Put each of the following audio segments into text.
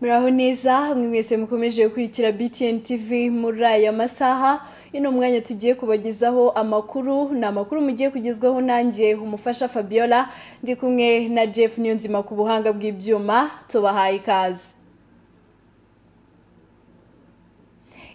muraho neza hamwe mwese mukomeje gukurikira btn tv muri aya masaha ino mwanya tugiye kubagezaho amakuru ni amakuru mugiye kugezwaho nanjye umufasha fabiola ndi kumwe na jeff niyonzima ku buhanga bw'ibyuma tubahaye ikaze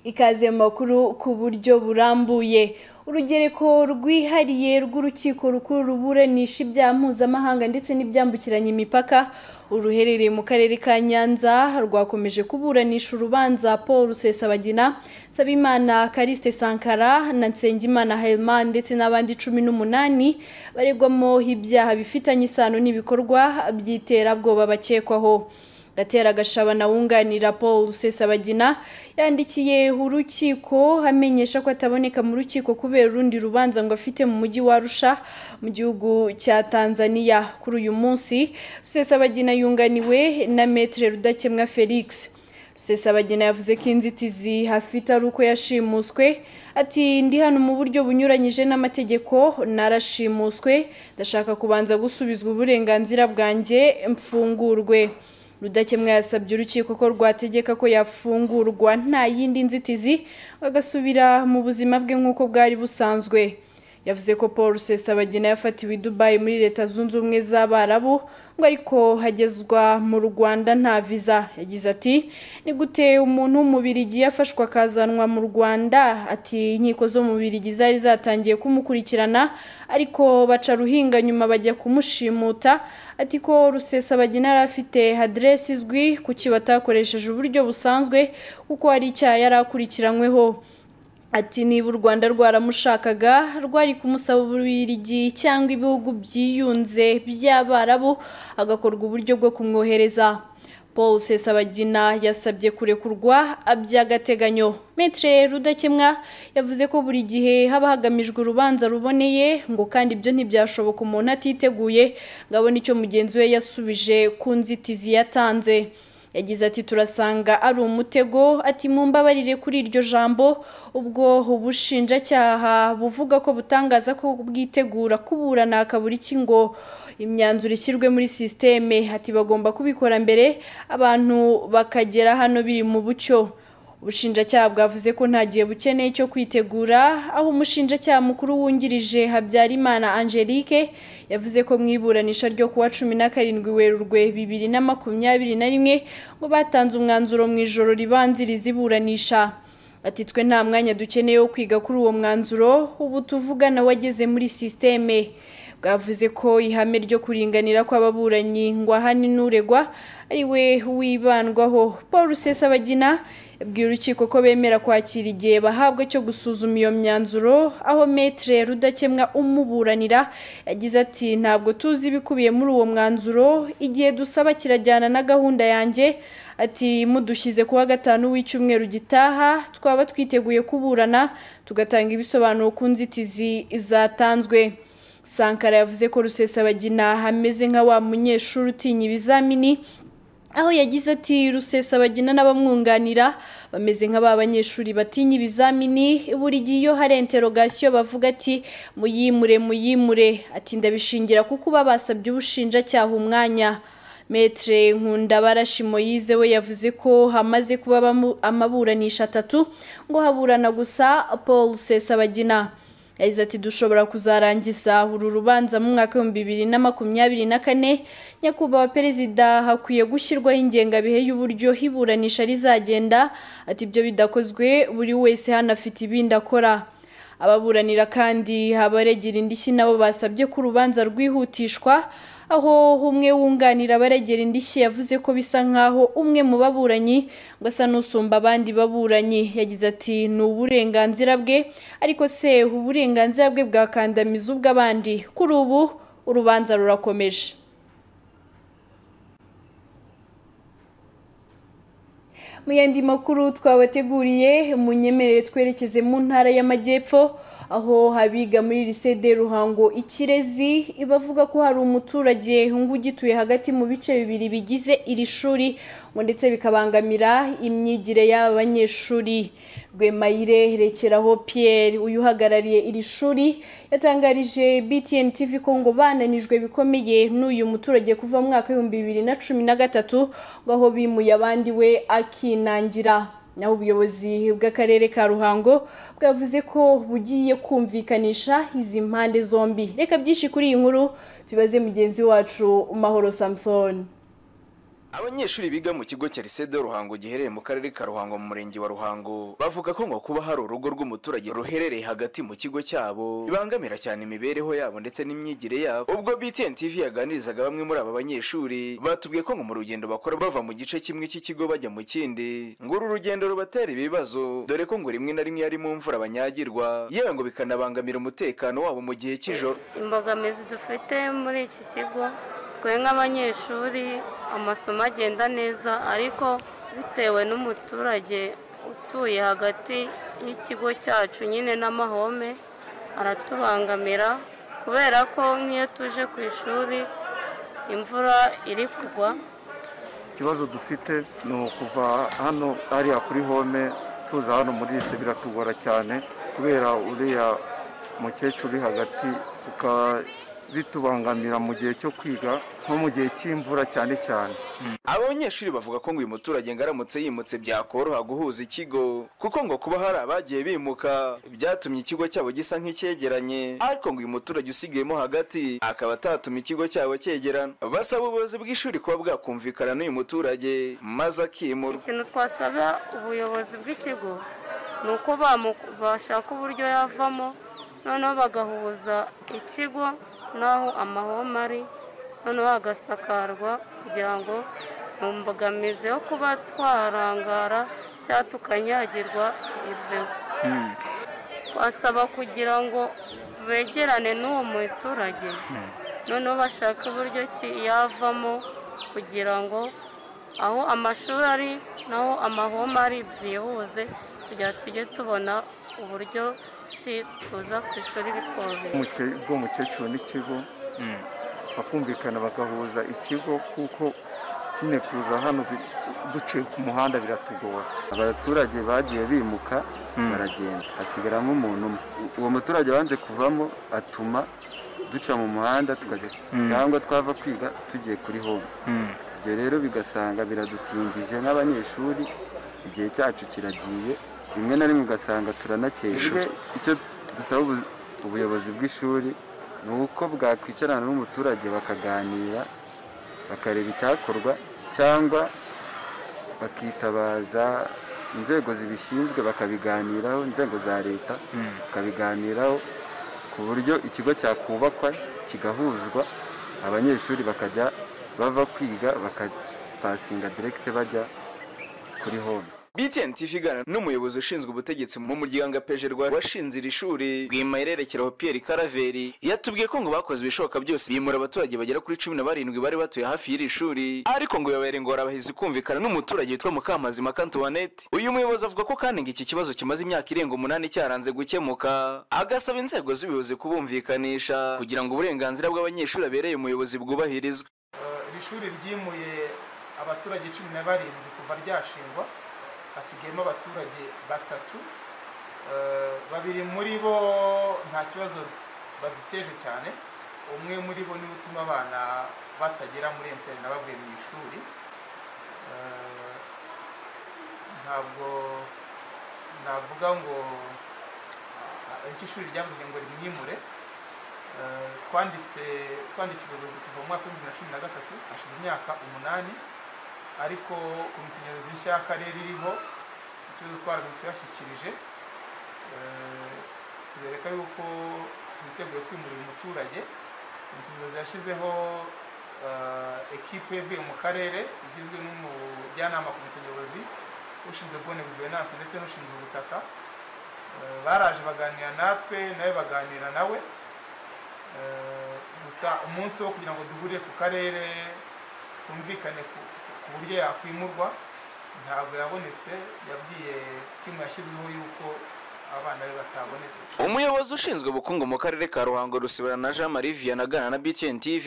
ikaze mu makuru ku buryo burambuye urugereko rwihariye rw'urukiko rukuru ruburanisha ibyaha mpuzamahanga ndetse n'ibyambukiranya imipaka uruherereye mu karere ka nyanza rwakomeje kuburanisha urubanza paul rusesabagina nsabimana kariste sankara na nsengimana helman ndetse n'abandi cumi n'umunani baregwamo ibyaha bifitanye isano n'ibikorwa by'iterabwoba bakekwaho gatera agashabana wunganira paul rusesabagina yandikiye urukiko amenyesha ko ataboneka mu rukiko kubera urundi rubanza ngo afite mu mujyi wa arusha mu gihugu cya tanzania kuri uyu munsi rusesabagina yunganiwe na metere rudakemwa felix rusesabagina yavuze ko inzitizi hafite ari uko yashimuswe ati ndi hano mu buryo bunyuranyije n'amategeko narashimuswe ndashaka kubanza gusubizwa uburenganzira bwanjye mfungurwe rudakemwa yasabye urukiko ko rwategeka ko yafungurwa nta yindi nzitizi agasubira mu buzima bwe nk'uko bwari busanzwe yavuze ko paul rusesabagina yafatiwe i dubayi muri leta zunze ubumwe z'abarabu ngo ariko hagezwa mu rwanda nta viza yagize ati ni gute umuntu w'umubirigi yafashwe akazanwa mu rwanda ati inkiko zo mu birigi zari zatangiye kumukurikirana ariko baca ruhinga nyuma bajya kumushimuta ati ko rusesabagina yari afite aderesi izwi kuki batakoresheje uburyo busanzwe kuko hari icyaha yari akurikiranyweho ati niba u rwanda rwaramushakaga rwari kumusaba ububiligi cyangwa ibihugu byiyunze by'abarabu agakorwa uburyo bwo kumwohereza paul sesabagina yasabye kurekurwa by'agateganyo metre rudakemwa yavuze ko buri gihe haba hagamijwe urubanza ruboneye ngo kandi ibyo ntibyashoboka umuntu atiteguye ngo abone icyo mugenzi we yasubije ku nzitizi yatanze yagize ati turasanga ari umutego ati mumbabarire kuri iryo jambo ubwo ubushinjacyaha buvuga ko butangaza ko bwitegura kuburana hakabura iki ngo imyanzuro ishyirwe muri sisiteme ati bagomba kubikora mbere abantu bakagera hano biri mu bucyo ubushinjacyaha bwavuze ko nta gihe bukeneye cyo kwitegura aho umushinjacyaha mukuru wungirije habyarimana angelique yavuze ko mu iburanisha ryo kuwa cumi na karindwi werurwe bibiri na makumyabiri na rimwe ngo batanze umwanzuro mu ijoro ribanziriza iburanisha ati twe nta mwanya dukeneye wo kwiga kuri uwo mwanzuro ubu tuvugana wageze muri sisiteme bwavuze ko ihame ryo kuringanira kw'ababuranyi ngo ahani n'uregwa ari we wibandwaho paul rusesabagina yabwiye urukiko ko bemera kwakira igihe bahabwa cyo gusuzuma iyo myanzuro aho metere rudakemwa umuburanira yagize ati ntabwo tuzi ibikubiye muri uwo mwanzuro igihe dusaba kirajyana na gahunda yanjye ati mudushyize kuwa gatanu w'icyumweru gitaha twaba twiteguye kuburana tugatanga ibisobanuro ku nzitizi zatanzwe sankara yavuze ko rusesabagina ameze nka wa munyeshuri utinya ibizamini aho yagize ati rusesabagina n'abamwunganira bameze nka ba banyeshuri batinya ibizamini buri gihe iyo hari interogasiyo bavuga ati muyimure muyimure ati ndabishingira kuko uba basabye ubushinjacyaha umwanya metere nkundabarashi moyize we yavuze ko hamaze kuba amaburanisha atatu ngo haburana gusa paul rusesabagina yagize ati dushobora kuzarangiza uru rubanza mu mwaka w'ibihumbi bibiri na makumyabiri na kane nyakubahwa perezida hakwiye gushyirwaho ingengabihe y'uburyo iburanisha rizagenda ati ibyo bidakozwe buri wese hano afite ibindi akora ababuranira kandi abaregera indishyi nabo basabye ko urubanza rwihutishwa aho umwe wunganira abaregera indishyi yavuze ko bisa nkaho umwe mu baburanyi ngo asa n'usumba abandi baburanyi yagize ati ni uburenganzira bwe ariko se uburenganzira bwe bwakandamiza ubw'abandi kuri ubu urubanza rurakomeje mu yandi makuru twabateguriye munyemerere twerekeze mu ntara y'amajyepfo aho habiga muri lisede ruhango ikirezi bavuga ko hari umuturage ngo ugituye hagati mu bice bibiri bigize iri shuri ngo ndetse bikabangamira imyigire y'aba banyeshuri Rwemayire Rekeraho Pierre uyu uhagarariye iri shuri yatangarije BTN TV ko ngo bananijwe bikomeye n'uyu muturage kuva mu mwaka w'ibihumbi bibiri na cumi na gatatu ngo aho bimuye abandi we akinangira naho ubuyobozi bw'akarere ka ruhango bwavuze ko bugiye kumvikanisha izi mpande zombi reka byinshi kuri iyi nkuru tubaze mugenzi wacu mahoro samusoni Abanyeshuri biga mu kigo cya Lycée de Ruhango giherereye mu karere ka Ruhango mu murenge wa Ruhango bavuga ko ngo kuba hari urugo rw'umuturage ruherereye hagati mu kigo cyabo bibangamira cyane imibereho yabo ndetse n'imyigire yabo ubwo BTN TV yaganirizaga bamwe muri aba banyeshuri batubwiye ko ngo mu rugendo bakora bava mu gice kimwe cy'ikigo bajya mu kindi ngo uru rugendo rubatera ibibazo dore ko ngo rimwe na rimwe ari mu mvura banyagirwa yewe ngo bikanabangamira umutekano wabo mu gihe cy'ijoro imbogamizi dufite muri iki kigo twe nk'abanyeshuri amasomo agenda neza ariko bitewe n'umuturage utuye hagati y'ikigo cyacu nyine n'amahome aratubangamira kubera ko nk'iyo tuje ku ishuri imvura iri kugwa ikibazo dufite ni ukuva hano hariya kuri home tuza hano muri rise biratugora cyane kubera uriya mukecuru uri hagati ukaba bitubangamira mu gihe cyo kwiga nko mu gihe cy'imvura cyane cyane aba banyeshuri bavuga ko ngo uyu muturage ngo aramutse yimutse byakoroha guhuza ikigo kuko ngo kuba hari abagiye bimuka byatumye ikigo cyabo gisa nk'icyegeranye ariko ngo uyu muturage usigayemo hagati akaba atatuma ikigo cyabo cyegerana basaba ubuyobozi bw'ishuri kuba bwakumvikana n'uyu muturage maze akimurwa ikintu twasaba ubuyobozi bw'ikigo ni uko bamu- bashaka uburyo yavamo noneho bagahuza ikigo n'aho amahoma ari noneho hagasakarwa kugira ngo mu mbogamizi yo kuba twarangara cyangwa tukanyagirwa iveho twasaba kugira ngo begerane n'uwo muturage noneho bashake uburyo ki yavamo kugira ngo aho amashuri ari naho amahoma ari byihuze kugira ngo tujye tubona uburyo ki tuza ku ishuri bitworoheye Umuke- bw'umukecuru n'ikigo bakumvikana bagahuza ikigo kuko nyine kuza hano bi- duciye ku muhanda biratugora abaturage bagiye bimuka baragenda hasigaramo umuntu umwe uwo muturage wanze kuvamo atuma duca mu muhanda tukajya cyangwa twava kwiga tugiye kuri home ibyo rero bigasanga biradutindije nk'abanyeshuri igihe cyacu kiragiye rimwe na rimwe ugasanga turanakererwa icyo dusaba ubu- ubuyobozi bw'ishuri ni uko bwakwicarana n'umuturage bakaganira bakareba icyakorwa cyangwa bakitabaza inzego zibishinzwe bakabiganiraho inzego za leta bakabiganiraho ku buryo ikigo cyakubakwa kigahuzwa abanyeshuri bakajya bava kwiga bakapasinga direkite bajya kuri home BTN TV igana n'umuyobozi ushinzwe ubutegetsi mu muryango apejerwa washinze iri shuri rwimayirerekeraho Pierre Karaveri yatubwiye ko ngo bakoze ibishoboka byose bimura abaturage bagera kuri cumi na barindwi bari batuye hafi y'iri shuri ariko ngo bibabera ingorabahizi kumvikana n'umuturage witwa Mukamazima Antoinette uyu muyobozi avuga ko kandi ngo iki kibazo kimaze imyaka irenga umunani cyaranze gukemuka agasaba inzego z'ubuyobozi kubumvikanisha kugira ngo uburenganzira bw'abanyeshuri abereye umuyobozi bwubahirizwe iri shuri ryimuye abaturage cumi na barindwi kuva ryashingwa hasigayemo abaturage batatu Eh, babiri muri bo nta kibazo baduteje cyane umwe muri bo niwe utuma abana batagera muri interineti bavuye mu ishuri Eh, ntabwo navuga ngo ah, icyo ishuri ryavuze ngo rimwimure Eh, twanditse twandikiye ubuyobozi kuva mu mwaka w'ibihumbi bibiri na cumi na gatatu hashize imyaka umunani ariko komite nyobozi nshya y'akarere iriho ikibazo twaraguye kibashyikirije Eh, tubereka yuko twiteguye kwimura uyu muturage komite nyobozi yashyizeho eh, ekipe yavuye mu karere igizwe n'umujyanama komite nyobozi ushinzwe bone guverinanse ndetse n'ushinzwe ubutaka Eh, baraje baganira natwe nawe baganira nawe Eh, gusa umunsi wo kugira ngo duhurire ku karere twumvikane ku- ku buryo yakwimurwa ntabwo yabonetse yabwiye timu yashyizweho yuko abana be batabonetse umuyobozi ushinzwe ubukungu mu karere ka ruhango rusibana na jean marie vianney aganira na btn tv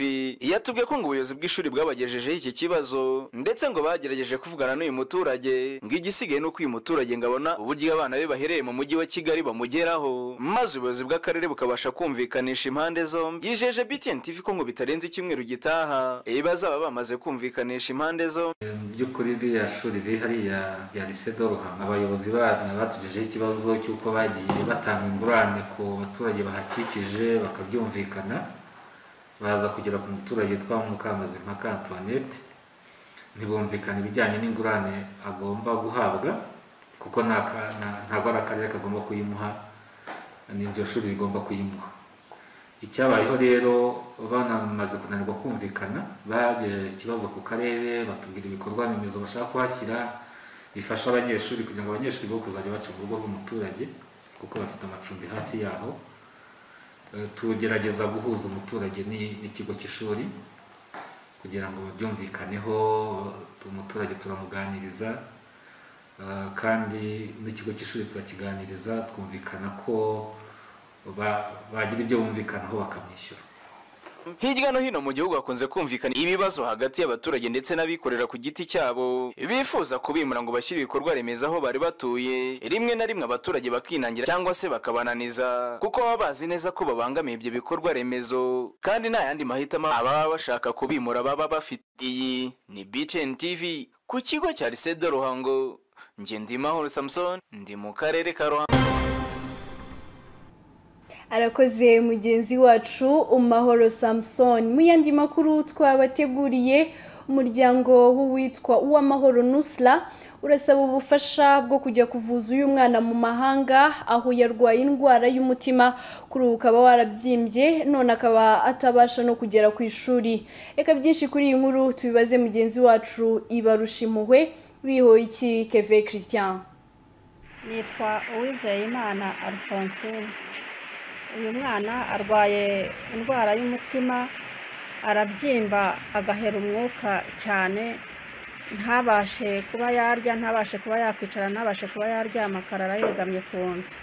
yatubwiye ko ngo ubuyobozi bw'ishuri bwabagejejeho iki kibazo ndetse ngo bagerageje kuvugana n'uyu muturage ngo igisigaye ni uko uyu muturage ngo abona uburyo abana be bahereye mu mujyi wa kigali bamugeraho maze ubuyobozi bw'akarere bukabasha kumvikanisha impande zombi yijeje btn tv ko ngo bitarenze icyumweru gitaha bazaba bamaze kumvikanisha impande zombi mu by'ukuri ririya shuri riri hariya rya lycée de Ruhango abayobozi baryo batugejeho ikibazo cy'uko bagiye batanga ingurane ku baturage bahakikije bakabyumvikana baza kugera ku muturage witwa Mukamazi mpaka Antoinette ntibumvikana ibijyanye n'ingurane agomba guhabwa kuko nta ka- nta- ntabwo ari akarere kagomba kuyimuha n'iryo shuri rigomba kuyimuha icyabayeho rero banamaze kunanirwa kumvikana bagejeje ikibazo ku karere batubwira ibikorwa remezo bashaka kuhashyira bifasha abanyeshuri kugira ngo abanyeshuri bo kuzajya baca mu rugo rw'umuturage kuko bafite amacumbi hafi yaho Eh, tugerageza guhuza umuturage ni- n'ikigo cy'ishuri kugira ngo babyumvikaneho umuturage turamuganiriza Eh, kandi n'ikigo cy'ishuri turakiganiriza twumvikana ko ba- bagira ibyo bumvikanaho bakamwishyura hirya no hino mu gihugu hakunze kumvikana ibibazo hagati y'abaturage ndetse n'abikorera ku giti cyabo bifuza kubimura ngo bashyire ibikorwa remezo aho bari batuye rimwe na rimwe abaturage bakinangira cyangwa se bakabananiza kuko baba bazi neza ko babangamiye ibyo bikorwa remezo kandi nta yandi mahitamo ababa bashaka kubimura baba bafite iyi ni btn tv ku kigo cya lycée de ruhango njye ndimahoro samson ndi mu karere ka ruhango arakoze mugenzi wacu umahoro samusoni mu yandi makuru twabateguriye umuryango w'uwitwa uwamahoro nusra urasaba ubufasha bwo kujya kuvuza uyu mwana mu mahanga aho yarwaye indwara y'umutima kuri ubu ukaba warabyimbye none akaba atabasha no kugera ku ishuri reka byinshi kuri iyi nkuru tubibaze mugenzi wacu ibarusha impuhwe bihoye iki keve christian nitwa uwizeyimana alphonsine uyu mwana arwaye indwara y'umutima arabyimba agahera umwuka cyane ntabashe kuba yarya ntabashe kuba yakwicara ntabashe kuba yaryama akarara yegamye ku nzu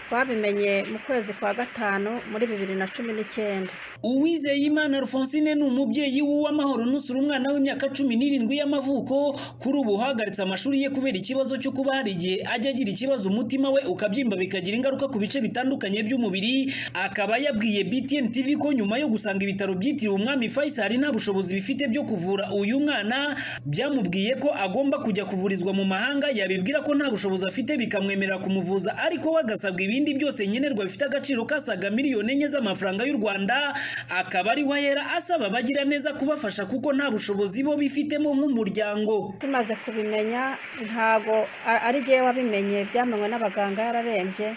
twabimenye mu kwezi kwa gatanu muri bibiri na cumi n'icyenda uwizeyimana rufonsine ni umubyeyi w'uwamahoro nusura umwana w'imyaka cumi n'irindwi y'amavuko kuri ubu uhagaritse amashuri ye kubera ikibazo cyo kuba hari igihe ajya agira ikibazo umutima we ukabyimba bikagira ingaruka ku bice bitandukanye by'umubiri akaba yabwiye btn tv ko nyuma yo gusanga ibitaro byitiriwe umwami faisal nta bushobozi bifite byo kuvura uyu mwana byamubwiye ko agomba kujya kuvurizwa mu mahanga yabibwira ko nta bushobozi afite bikamwemerera kumuvuza ariko we agasabwa ibindi byose nkenerwa bifite agaciro kasaga miliyoni enye z'amafaranga y'u rwanda akaba ari we ahera asaba abagira neza kubafasha kuko nta bushobozi bo bifitemo nk'umuryango tumaze kubimenya ntago a- ari jyewe wabimenye byamenwe n'abaganga yararembye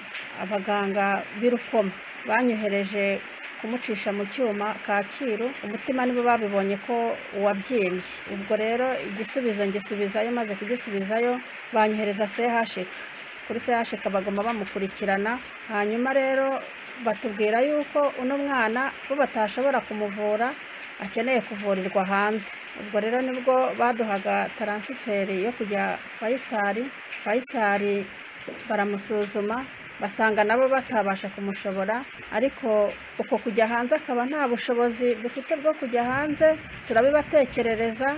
abaganga b'irukoma banyohereje kumucisha mu cyuma kacyiru umutima nibo babibonye ko wabyimbye ubwo rero igisubizo ngisubizayo maze kugisubizayo banyohereza sehashika kuri sehashika bagoma bamukurikirana hanyuma rero batubwira yuko uno mwana bo batashobora kumuvura akeneye kuvurirwa hanze ubwo rero nibwo baduhaga taransiferi yo kujya fayisari fayisari baramusuzuma basanga nabo batabasha kumushobora ariko uko kujya hanze akaba nta bushobozi dufite bwo kujya hanze turabibatekerereza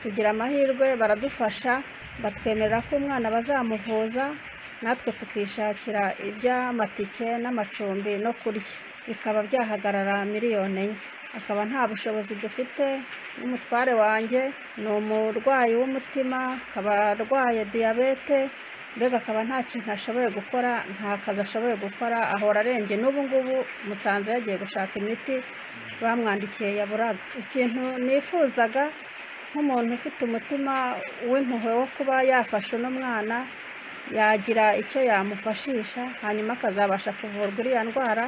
tugira amahirwe baradufasha batwemerera ko umwana bazamuvuza natwe tukishakira iby'amatike n'amacumbi no kurya bikaba byahagarara miliyoni enye akaba nta bushobozi dufite n'umutware wanjye ni umurwayi w'umutima akaba arwaye diyabete mbega akaba nta kintu ashoboye gukora nta kazi ashoboye gukora ahora arembye n'ubu ngubu musanze yagiye gushaka imiti bamwandikiye yaburaga ikintu nifuzaga nk'umuntu ufite umutima w'impuhwe wo kuba yafasha uno mwana yagira icyo yamufashisha hanyuma akazabasha kuvurwa iriya ndwara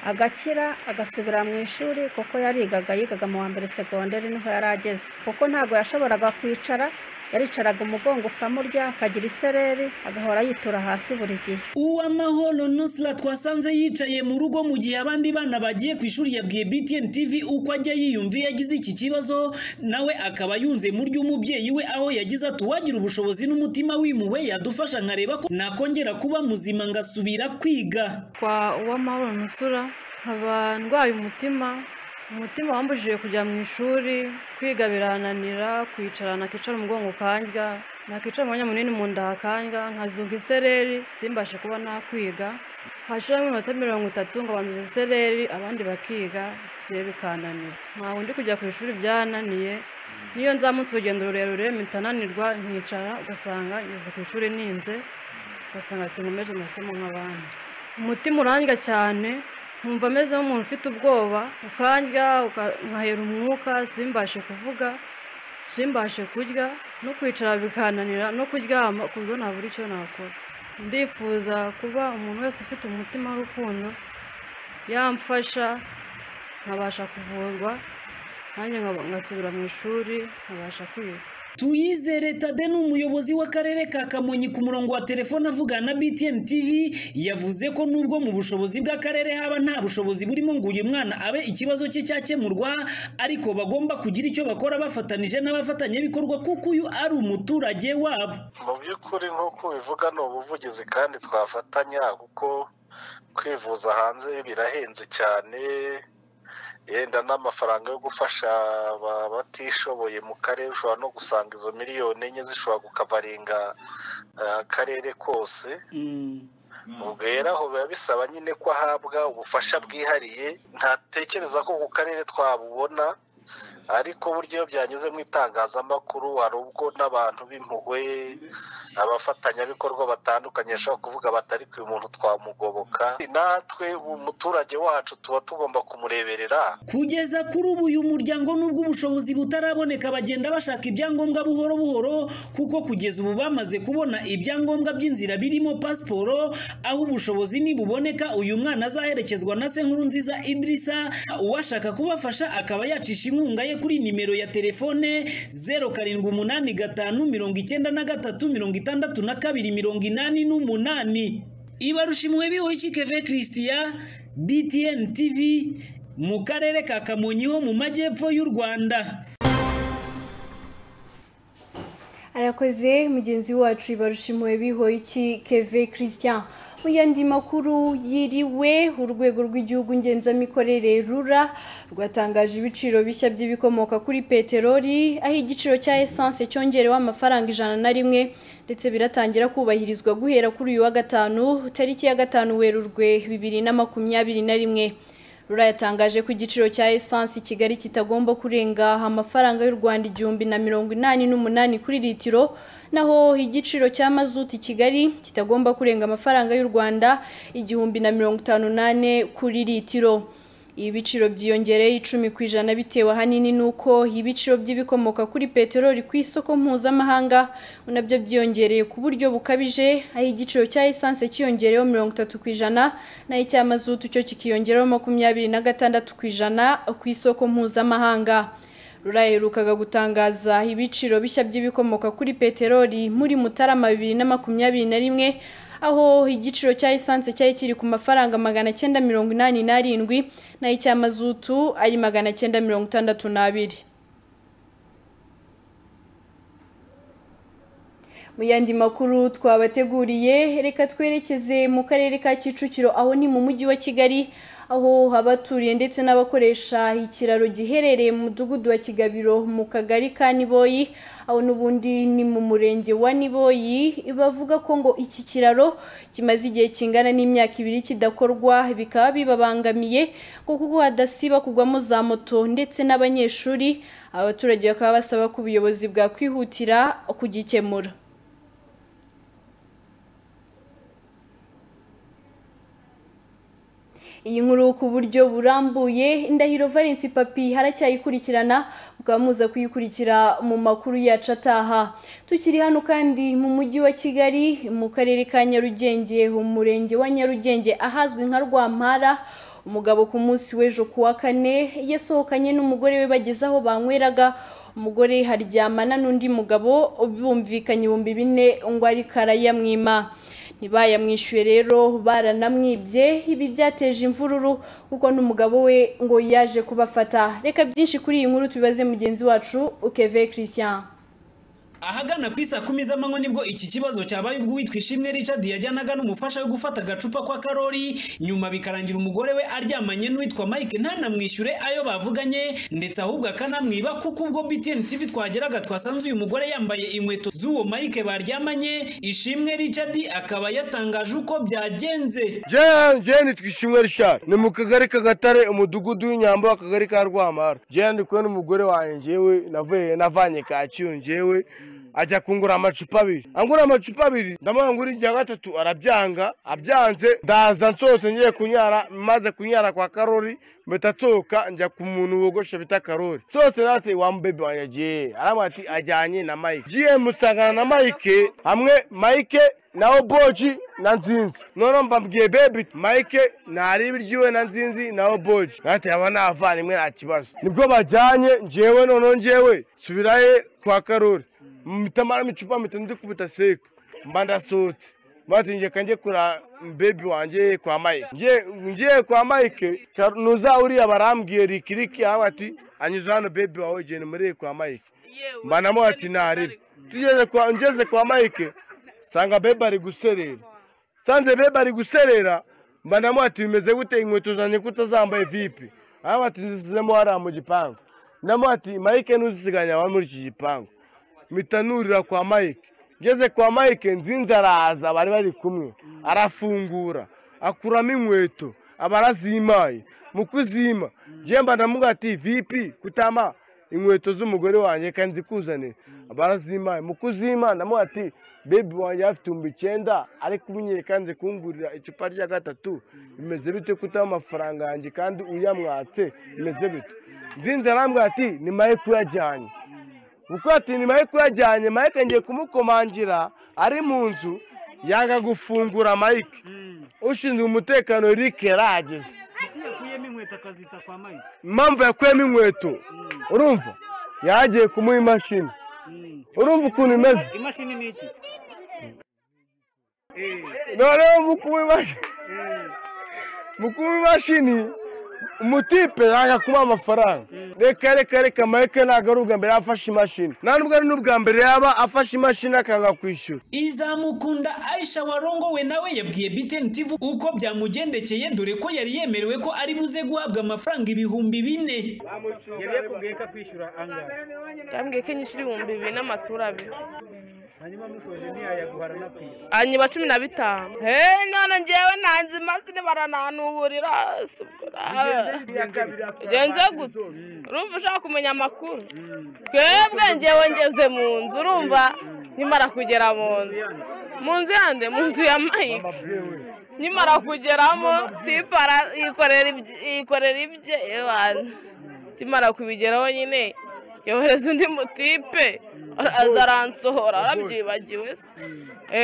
agakira agasubira mu ishuri kuko yarigaga yigaga mu wa mbere segonderi niho yari ageze kuko ntabwo yashoboraga kwicara yaricaraga umugongo ukamurya akagira isereri agahora yitura hasi buri gihe uwamahoro nusra twasanze yicaye mu rugo mu gihe abandi bana bagiye ku ishuri yabwiye btn tv uko ajya yiyumviye yagize iki kibazo nawe akaba yunze mu ry'umubyeyi we aho yagize ati uwagira ubushobozi n'umutima wimuwe yadufasha nkareba ko nakongera kuba muzima ngasubira kwiga kwa uwamahoro nusura nkaba ndwaye umutima umutima wambujije kujya mu ishuri kwiga birananira kwicara nakicara umugongo kandya nakicara umwanya munini mu nda hakandya nkazunga isereri simbashe kuba nakwiga hashiramo iminota mirongo itatu ngo banduze isereri abandi bakiga ibyo bikananira ntabwo ndi kujya ku ishuri byananiye niyo nzamutse urugendo rurerure mpita nanirwa nkicara ugasanga ngeze ku ishuri ninze ugasanga sinkomeje amasomo nk'abandi umutima urandya cyane nkumva ameze nk'umuntu ufite ubwoba ukandya nkahera umwuka simbashe kuvuga simbashe kurya no kwicara bikananira no kuryama ku buryo ntabura icyo nakora ndifuza kuba umuntu wese ufite umutima w'urukundo yamfasha nkabasha kuvurwa nanjye ngasubira mu ishuri nkabasha kwiga tuyizere tade ni umuyobozi w'akarere ka kamonyi ku murongo wa telefone avugana na btn tv yavuze ko nubwo mu bushobozi bw'akarere haba nta bushobozi burimo ngo uyu mwana abe ikibazo cye cyakemurwa ariko bagomba kugira icyo bakora bafatanije n'abafatanyabikorwa kuko uyu ari umuturage wabo mu by'ukuri nk'uko ubivuga ni ubuvugizi kandi twafatanya kuko kwivuza hanze birahenze cyane yenda n'amafaranga yo gufasha abatishoboye mu karere ushobora no gusanga izo miliyoni enye zishobora gukavaringa akarere kose ubwo rero aho biba bisaba nyine ko ahabwa ubufasha bwihariye ntatekereza ko ku karere twabubona ariko buryo iyo byanyuze mu itangazamakuru hari ubwo n'abantu b'impuhwe abafatanyabikorwa batandukanye bashobora kuvuga batari ku muntu twamugoboka natwe umuturage wacu tuba tugomba kumureberera kugeza kuri ubu uyu muryango n'ubwo ubushobozi butaraboneka bagenda bashaka ibyangombwa buhoro buhoro kuko kugeza ubu bamaze kubona ibyangombwa by'inzira birimo pasiporo aho ubushobozi nibuboneka uyu mwana azaherekezwa na se nkuru nziza idirisa uwashaka kubafasha akaba yacisha inkunga ye kuri nimero ya telefone zeru karindwi umunani gatanu mirongo icyenda na gatatu mirongo itandatu na kabiri mirongo inani n'umunani ibarushimwe biho ikikeve christian btn tv mu karere ka kamonyi ho mu majyepfo y'u rwanda arakoze mugenzi wacu ibarushimwe biho iki keve christian mu yandi makuru yiriwe urwego rw'igihugu ngenzamikorere rura rwatangaje ibiciro bishya by'ibikomoka kuri peteroli aho igiciro cya esanse cyongerewe amafaranga ijana na rimwe ndetse biratangira kubahirizwa guhera kuri uyu wa gatanu tariki ya gatanu werurwe bibiri na makumyabiri na rimwe rura yatangaje ko igiciro cya esanse i kigali kitagomba kurenga amafaranga y'u rwanda igihumbi na mirongo inani n'umunani kuri litiro naho igiciro cya mazuti i kigali kitagomba kurenga amafaranga y'u rwanda igihumbi na mirongo itanu n'ane kuri litiro ibi biciro byiyongereye icumi ku ijana bitewe ahanini n'uko ibiciro by'ibikomoka kuri peteroli ku isoko mpuzamahanga nabyo byiyongereye ku buryo bukabije aho igiciro cya esanse cyiyongereyeho mirongo itatu ku ijana naho icya mazutu cyo kikiyongeraho makumyabiri na gatandatu ku ijana ku isoko mpuzamahanga rura yaherukaga gutangaza ibiciro bishya by'ibikomoka kuri peteroli muri mutarama bibiri na makumyabiri na rimwe aho igiciro cya esanse cyari kiri ku mafaranga magana cyenda mirongo inani n'arindwi naho icya mazutu ari magana cyenda mirongo itandatu n'abiri mu yandi makuru twabateguriye reka twerekeze mu karere ka kicukiro aho ni mu mujyi wa kigali aho abaturiye ndetse n'abakoresha ikiraro giherereye mu mudugudu wa kigabiro mu kagari ka niboyi aho n'ubundi ni mu murenge wa niboyi bavuga ko ngo iki kiraro kimaze igihe kingana n'imyaka ibiri kidakorwa bikaba bibabangamiye kuko hadasiba kugwamo za moto ndetse n'abanyeshuri abaturage bakaba basaba ko ubuyobozi bwakwihutira kugikemura iyi nkuru ku buryo burambuye indahiro valence papi haracyayikurikirana mukaba muza kuyikurikira mu makuru yacu ataha tukiri hano kandi mu mujyi wa kigali mu karere ka nyarugenge umurenge wa nyarugenge ahazwi nka rwampara umugabo ku munsi w'ejo ku wa kane yasohokanye n'umugore we bageze aho banyweraga umugore haryamana n'undi mugabo bumvikanye ibihumbi bine ngo ari karayamwima ntibayamwishyuye rero baranamwibye ibi byateje imvururu kuko n'umugabo we ngo yaje kubafata reka byinshi kuri iyi nkuru tubibaze mugenzi wacu ukeve christian ahagana ku isa kumi z'amanywa nibwo iki kibazo cyabaye ubwo uwitwa ishimwe richard yajyanaga n'umufasha we gufata agacupa kwa karori nyuma bikarangira umugore we aryamanye n'uwitwa mike ntanamwishyure ayo bavuganye ndetse ahubwo akanamwiba kuko ubwo btn tv twageraga twasanze uyu mugore yambaye inkweto z'uwo mike baryamanye ishimwe richard akaba yatangaje uko byagenze jewe nitwa ishimwe richard ni mu kagari k'agatare umudugudu w'inyamba akagari ka rwamara jewe ndi kumwe n'umugore wanjye njyewe navuye navanye kacyiru njyewe ajya kungura amacupa abiri angura amacupa abiri ndamuha ngo irya gatatu arabyanga abyanze ndaza nsohotse ngiye kunyara maze kunyara kwa karori mpita nsohoka njya ku muntu wogoshe bita karori nsohotse natse wa mubebe wanjye agiye aramubwira ati ajyanye na mike ngiye musangana na mike hamwe mike nawe boji na nzinzi noneho mbabwiye bebi mike ntaribe iry'iwe na nzinzi nawe boji natwe aba navandimwe nta kibazo nibwo bajyanye ngewe noneho ngewe subiraye kwa karori mitamara micupa mitatu ndikubita seko mba ndasohotse mbatingiye kanjye kura bebi wanjye kwa mike ngiye kwa mike nuza uriya barambwiye rikiriki aho ati anyuze hano bebi wawe genda muri kwa mike mba namuha ati ntaribe tugeze kwa ngeze kwa mike nsanga bebi ari guserera nsanze bebi ari guserera mba namuha ati bimeze gute inkweto zanjye ko utazambaye vipi aho ati nzizemo hariya mu gipangu namuha ati mike ntuzisiganya wawe muri iki gipangu mitanurira kwa mike ngeze kwa mike nzinzi araza bari bari kumwe arafungura akuramo inkweto aba arazimaye mu kuzima njyemba ndamuga ati vipi kutama inkweto z'umugore wanjye kandi zikuzanira aba arazimaye mu kuzima ndamuga ati bebi wanjye afite ibihumbi icyenda ariko umenyeye kandi kungurira icupa rya gatatu bimeze bite kutama amafaranga yanjye kandi uyamwatse bimeze bite nzinzi arambwira ati ni mike uyajyanye kuko ati ni mike uyajyanye mike ngiye kumukomangira ari mu nzu yanga gufungura mike ushinzwe umutekano Rick yarageze impamvu yakuyemo inkweto urumva yagiye kumuha imashini urumva ukuntu imeze imashini ni iki noneho mu kuba imashini mu kuba imashini umutipe yanga kuba amafaranga reka reka reka mike ntabwo ari ubwa mbere yafashe imashini nta nubwo ari n'ubwa mbere yaba afashe imashini akanga kwishyura izamukunda aisha warongowe nawe yabwiye btn tv uko byamugendekeye dore ko yari yemerewe ko ari buze guhabwa amafaranga ibihumbi bine yari yakubwiye ko akwishyura angahe yambwiye ko inyishyura ibihumbi bibiri n'amaturo abiri hanyuma musoje ntiyayaguhara n'akwira hanyuma cumi na bitanu heee none ngewe nanze imasini barananuburira si ubwo genze gute urumva ushaka kumenya amakuru twebwe ngewe ngeze mu nzu urumva nkimara kugera mu nzu mu nzu yande mu nzu ya mike nkimara kugeramo tipara yikorera ibye ewana nkimara kubigeraho nyine yohereza undi mutipe aza aransohora arabyibagiwe se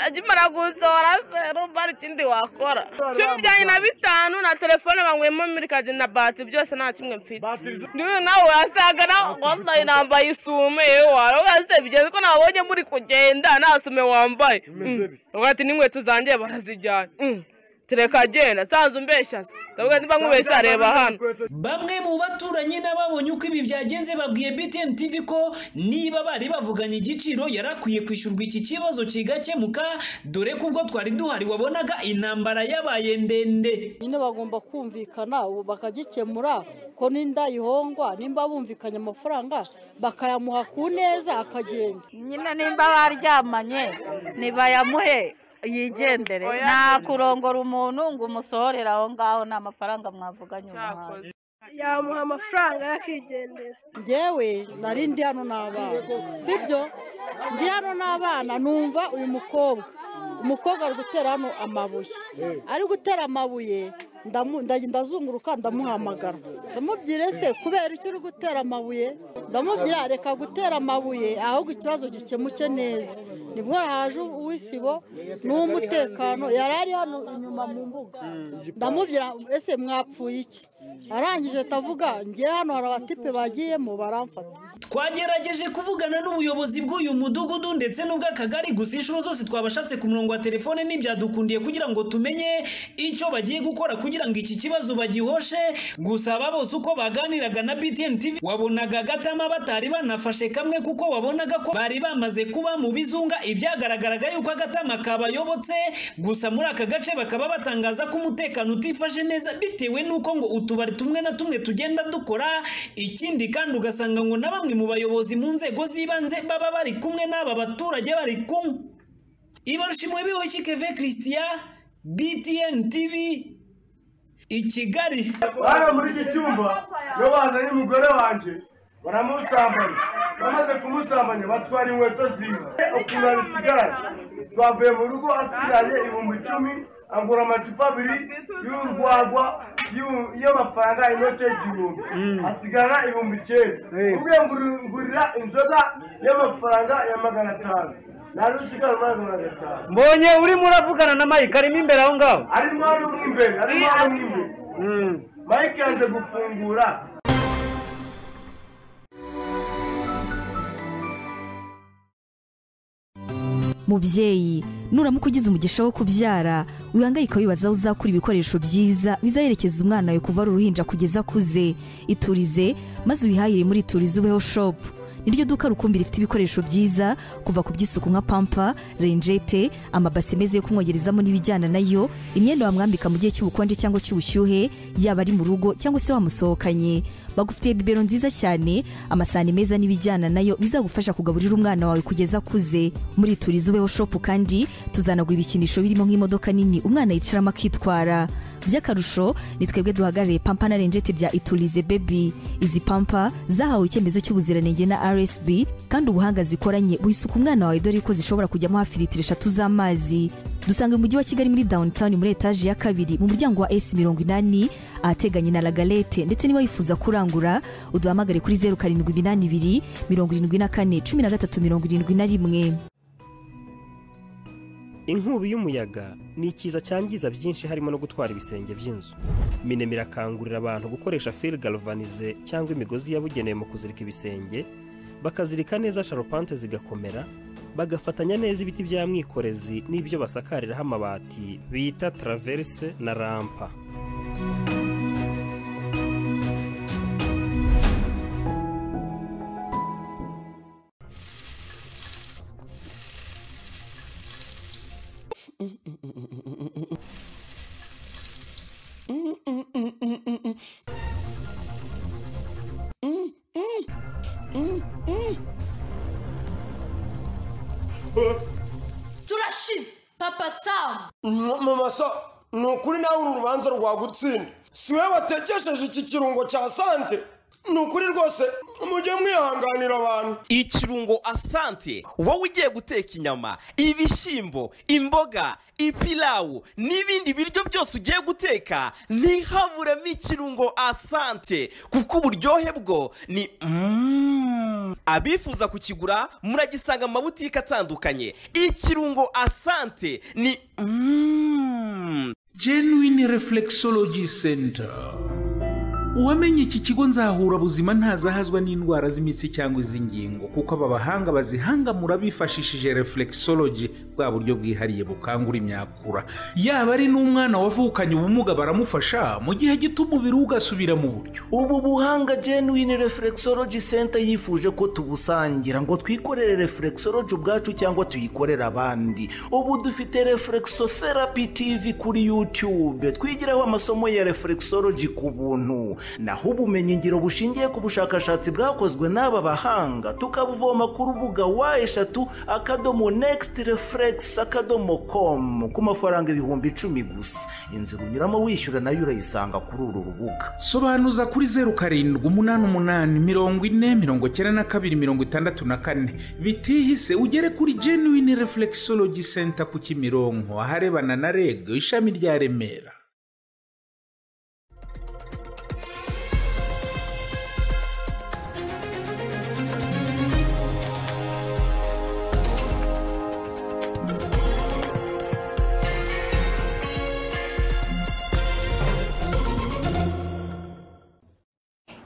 akimara gusohora se rumva hari ikindi wakora cumi byanjye na bitanu na telefone banywemo mirikadi na batiri byose nta kimwe mfite niwe nawe wasaga nawe wambaye nambaye isume wawe wese bigeze ko nabonye muri kugenda nta sume wambaye ati n'inkweto zanjye barazijyana tereka agenda sanzu umbeshya se ndavuga niba nkubeshya reba hano bamwe mu baturanyi n'ababonye uko ibi byagenze babwiye btn tv ko niba bari bavuganye igiciro yari akwiye kwishyurwa iki kibazo kigakemuka dore ko ubwo twari duhari wabonaga intambara yabaye ndende nyine bagomba kumvikana ubu bakagikemura ko n'inda yihongwa nimba bumvikanye amafaranga bakayamuha ku neza akagenda nyine nimba baryamanye ntibayamuhe yigendere nta kurongora umuntu ngo umusohorere aho ngaho ni amafaranga mwavuganye umuhanzi yamuha amafaranga yakigendera ngewe nari ndi hano n'abana sibyo ndi hano n'abana numva uyu mukobwa umukobwa ari gutera hano amabuye ari gutera amabuye ndamu- nda- ndazunguruka ndamuhamagara ndamubwira ese kubera icyo uri gutera amabuye ndamubwira reka gutera amabuye ahubwo ikibazo gikemuke neza nibwo haje uw'isibo n'uw'umutekano yari ari hano inyuma mu mbuga ndamubwira ese mwapfuye iki arangije atavuga ngewe hano hari abatipe bagiyemo baramfata twagerageje kuvugana n'ubuyobozi bw'uyu mudugudu ndetse n'ubw'akagari gusa inshuro zose twabashatse ku murongo wa telefone ntibyadukundiye kugira ngo tumenye icyo bagiye gukora kugira ngo iki kibazo bagihoshe gusa aba bose uko baganiraga na BTN TV wabonaga gatama batari banafashe kamwe kuko wabonaga ko bari bamaze kuba mu bizunga ibyagaragaraga yuko agatama kabayobotse gusa muri aka gace bakaba batangaza ko umutekano utifashe neza bitewe n'uko ngo utubari tumwe na tumwe tugenda dukora ikindi kandi ugasanga ngo na bamwe mu bayobozi mu nzego z'ibanze baba bari kumwe n'aba baturage bari kumwe ibarushimwe bihoki keve christian btn tv i kigali hano muri iki cyumba iyo bazanye umugore wanjye baramusambanya bamaze kumusambanya batwara inkweto ziwe ukuntu abisigaye twavuye mu rugo asigaye ibihumbi icumi agura amacupa abiri y'urwagwa y'u- y'amafaranga inote y'igihumbi hasigara ibihumbi icyenda ubwiye ngurira inzoga y'amafaranga ya magana atanu nari usigara magana atanu mbonye urimo uravugana na mike arimo imbere aho ngaho arimo hano mo imbere arimo hano mo imbere mike yaje gufungura mubyeyi nuramuka ugize umugisha wo kubyara wihangayika wibaza aho uzakura ibikoresho byiza bizaherekeza umwana wawe kuva ari uruhinja kugeza akuze iturize maze uyihahire muri iturize ubeho shopu niryo duka rukumbi rifite ibikoresho byiza kuva ku by'isuku nka pampa renjete amabase meza yo kumwogerezamo n'ibijyana nayo imyenda wamwambika mu gihe cy'ubukonje cyangwa cy'ubushyuhe yaba ari mu rugo cyangwa se wamusohokanye bagufitiye bibero nziza cyane amasahani meza n'ibijyana nayo bizagufasha kugaburira umwana wawe kugeza akuze muri turizi ubeho shopu kandi tuzanagura ibikinisho birimo nk'imodoka nini umwana yicaramo akitwara by'akarusho ni twebwe duhagarariye pampa na renjete bya iturize bebi izi pampa zahawe icyemezo cy'ubuziranenge na rsb kandi ubuhanga zikoranye wisuka umwana wawe dore ko zishobora kujyamo hafi litiro eshatu z'amazi dusanga mu mujyi wa kigali muri downtown muri etaje ya kabiri mu muryango wa s mirongo inani ahateganye na lagalete ndetse niba wifuza kurangura uduhamagare kuri zeru karindwi iminani ibiri mirongo irindwi na kane cumi na gatatu mirongo irindwi na rimwe inkubi y'umuyaga ni ikiza cyangiza byinshi harimo no gutwara ibisenge by'inzu minema irakangurira abantu gukoresha fil galvanize cyangwa imigozi yabugenewe mu kuzirika ibisenge bakazirika neza sharupante zigakomera bagafatanya neza ibiti bya mwikorezi n'ibyo basakariraho amabati bita traverse na rampa turashize papa samu mama so ni ukuri nawe uru rubanza rwagutsinda si wowe watekesheje iki kirungo cya sante ni ukuri rwose mujye mwihanganira abantu ikirungo asante wowe ugiye guteka inyama ibishyimbo imboga ipilawu n'ibindi biryo byose ugiye guteka ntihaburemo ikirungo asante kuko uburyohe bwo ni Mm. abifuza kukigura muragisanga mu mabutike atandukanye ikirungo asante ni Mm. genuine reflexology center uwamenye iki kigo nzahura buzima ntazahazwa n'indwara z'imitsi cyangwa iz'ingingo kuko aba bahanga bazihangamura bifashishije reflexology bwa buryo bwihariye bukangura imyakura yaba ari n'umwana wavukanye ubumuga baramufasha mu gihe gito umubiri we ugasubira mu buryo ubu buhanga genuine reflexology center yifuje ko tubusangira ngo twikorere reflexology ubwacu cyangwa tuyikorere abandi ubu dufite reflexotherapy tv kuri youtube twigiraho amasomo ya reflexology ku buntu naho ubumenyingiro bushingiye ku bushakashatsi bwakozwe n'aba bahanga tukabuvoma ku rubuga wa eshatu akadomo next reflex akadomo com ku mafaranga ibihumbi icumi gusa inzira unyuramo wishyura nayo urayisanga kuri uru rubuga sobanuza kuri zeru karindwi umunani umunani mirongo ine mirongo cyenda na kabiri mirongo itandatu na kane bitihise ugere kuri genuine reflexology center ku kimironko aharebana na reg ishami rya remera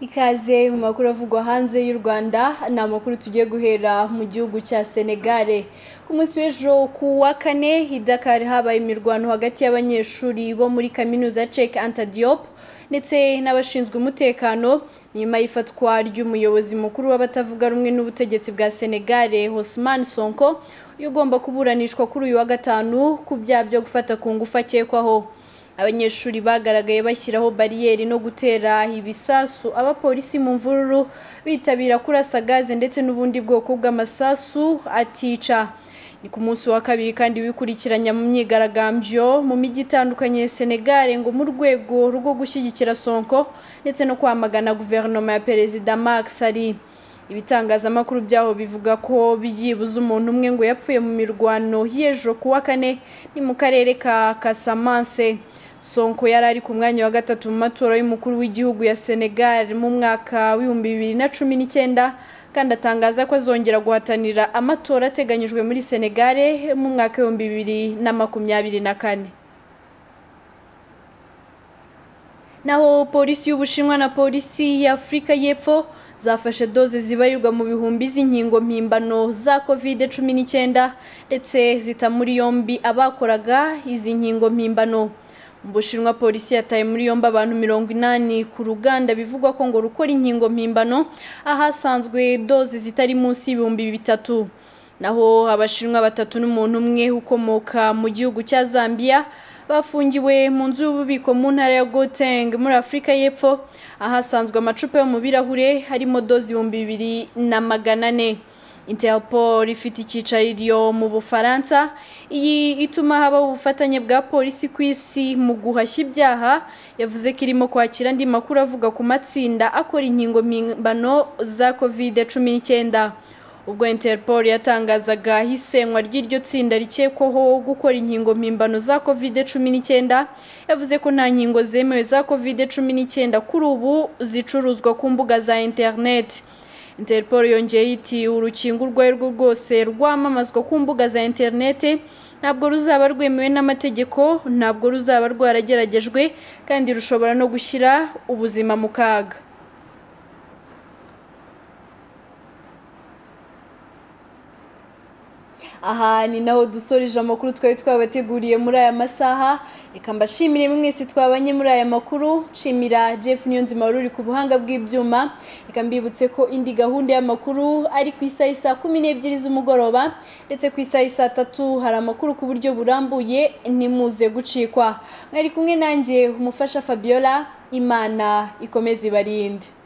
ikaze mu makuru avugwa hanze y'u rwanda ni amakuru tugiye guhera mu gihugu cya senegare ku munsi w'ejo ku wa kane i dakar habaye imirwano hagati y'abanyeshuri bo muri kaminuza cek antadiop ndetse n'abashinzwe umutekano nyuma y'ifatwa ry'umuyobozi mukuru w'abatavuga rumwe n'ubutegetsi bwa senegare hosman sonko uyu ugomba kuburanishwa kuri uyu wa gatanu ku byaha byo gufata ku ngufu akekwaho abanyeshuri bagaragaye bashyiraho bariyeri no gutera ibisasu abapolisi mu mvururu bitabira kurasa gaze ndetse n'ubundi bwoko bw'amasasu atica ni ku munsi wa kabiri kandi wikurikiranya mu myigaragambyo mu mijyi itandukanye ya senegare ngo mu rwego rwo gushyigikira sonko ndetse no kwamagana guverinoma ya perezida makisari ibitangazamakuru byaho bivuga ko byibuze umuntu umwe ngo yapfuye mu mirwano y'ejo ku wa kane ni mu karere ka kasamanse sonko yari ari ku mwanya wa gatatu mu matora y'umukuru w'igihugu ya senegal mu mwaka w'ibihumbi bibiri na cumi n'icyenda kandi atangaza ko azongera guhatanira amatora ateganyijwe muri senegal mu mwaka w'ibihumbi bibiri na makumyabiri na kane naho polisi y'ubushinwa na polisi y'afurika y'epfo zafashe doze zibarirwa mu bihumbi z'inkingo mpimbano za covid cumi n'icyenda ndetse zita muri yombi abakoraga izi nkingo mpimbano mu bushinwa polisi yataye muri yombi abantu mirongo inani ku ruganda bivugwa ko ngo rukora inkingo mpimbano ahasanzwe doze zitari munsi y'ibihumbi bitatu naho abashinwa batatu n'umuntu umwe ukomoka mu gihugu cya zambia bafungiwe mu nzu y'ububiko mu ntara ya goteng muri afurika y'epfo ahasanzwe amacupa yo mu birahure harimo dozi ibihumbi bibiri na magana ane interpol ifite icyicaro mu bufaransa iyi ituma habaho ubufatanye bwa polisi ku isi mu guhashya ibyaha yavuze ko irimo kwakira andi makuru avuga ku matsinda akora inkingo mpimbano za kovide cumi n'icyenda ubwo interpol yatangazaga isenywa ry'iryo tsinda rikekwaho gukora inkingo mpimbano za kovide cumi n'icyenda yavuze ko nta nkingo zemewe za kovide cumi n'icyenda kuri ubu zicuruzwa ku mbuga za interineti interpol yongeye iti urukingo urwo ari rwo rwose rwamamazwa ku mbuga za interineti ntabwo ruzaba rwemewe n'amategeko ntabwo ruzaba rwarageragejwe kandi rushobora no gushyira ubuzima mu kaga aha ni naho dusoreje amakuru twari twabateguriye muri aya masaha reka mbashimire mwese twabanye muri aya makuru nshimira jeff niyonzima wari uri ku buhanga bw'ibyuma reka mbibutse ko indi gahunda y'amakuru ari ku isaha isaa kumi n'ebyiri z'umugoroba ndetse ku isaha isaa tatu hari amakuru ku buryo burambuye ntimuze gucikwa mwari kumwe nanjye umufasha fabiola imana ikomeze ibarinde